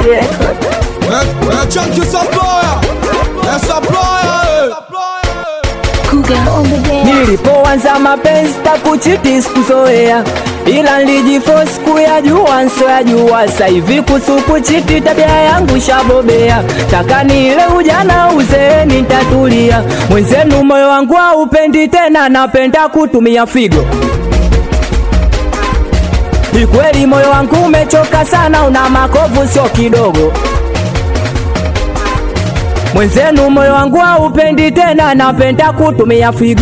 record. É, é Chunky Supplier, é Supplier, Cougar on the bed. Nilipoanza mapenzi takuchiti sikuzoea, ila nilijiforce kuyajua nsoyajua. Sasa hivi kuhusu kuchiti tabia yangu shabobea, taka nile ujana uzee nitatulia. Mwenzenu moyo wangu haupendi tena, napenda kutumia figo. Ni kweli moyo wangu umechoka sana, una makovu sio kidogo. Mwenzenu moyo wangu haupendi tena, napenda kutumia figo.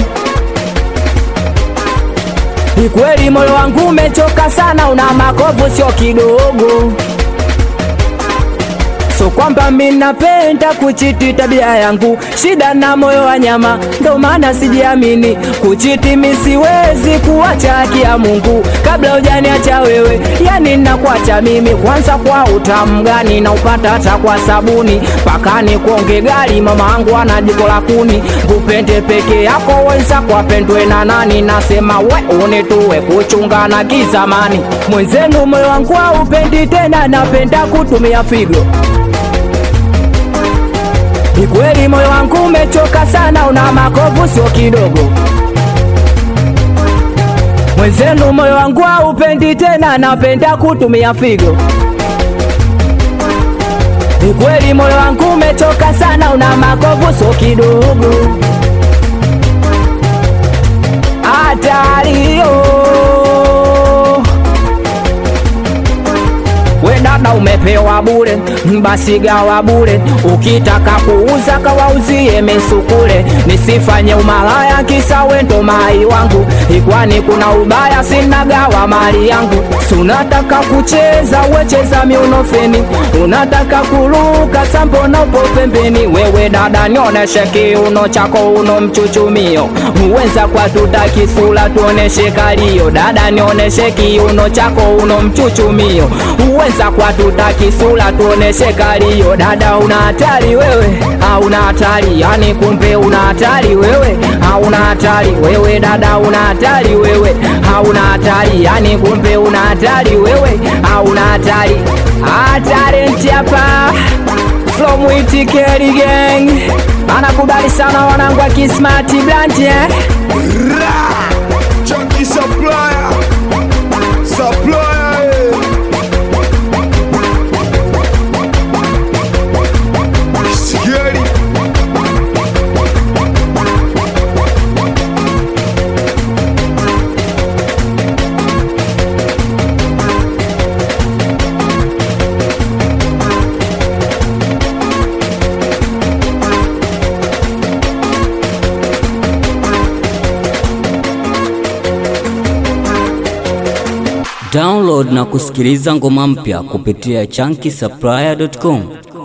Ni kweli moyo wangu umechoka sana, una makovu sio kidogo. So kwamba mi napenda kuchiti tabia yangu, shida na moyo wa nyama, ndo maana sijiamini kuchiti. Mi siwezi kuacha haki ya Mungu kabla hujaniacha wewe, yani nakuacha mimi kwanza. Kwa utamu gani na upata hata kwa sabuni, mpaka ni kuonge gari. Mama angu ana jiko la kuni, kupende peke yako, wenzako wapendwe na nani? Nasema we unituwe kuchunga na kizamani, mwenzenu moyo wangu haupendi tena, napenda kutumia figo. Ni kweli moyo wangu umechoka sana, una makovu sio kidogo. Mwenzenu moyo wangu haupendi tena, napenda kutumia figo. Ni kweli moyo wangu umechoka sana, una makovu sio kidogo. Hatario We dada umepewa bure, basi gawa bure. Ukitaka kuuza kawauzie mesukule, nisifanye umalaya kisa wendo mai wangu. Ikwani kuna ubaya, sina gawa mali yangu. Sunataka kucheza wecheza miunofeni, unataka kuruka sambo na upo pembeni. Wewe dada nioneshe kiuno chako uno mchuchumio, uweza kwa tutaki sura tuoneshe kalio. Dada nioneshe kiuno chako uno mchuchumio, uweza kwa tutaki sura tuoneshe kalio. Dada una hatari wewe, hauna hatari yani, kumbe una hatari wewe, hauna hatari wewe. Dada una hatari wewe, hauna hatari yani, kumbe una hatari wewe, hauna hatari. Hatari hapa from Witikeri gang anakubali sana wanangu wa Kismati Blunt eh? Chunky Supplier, Supplier, Scary. Download na kusikiliza ngoma mpya kupitia chunky supplier.com.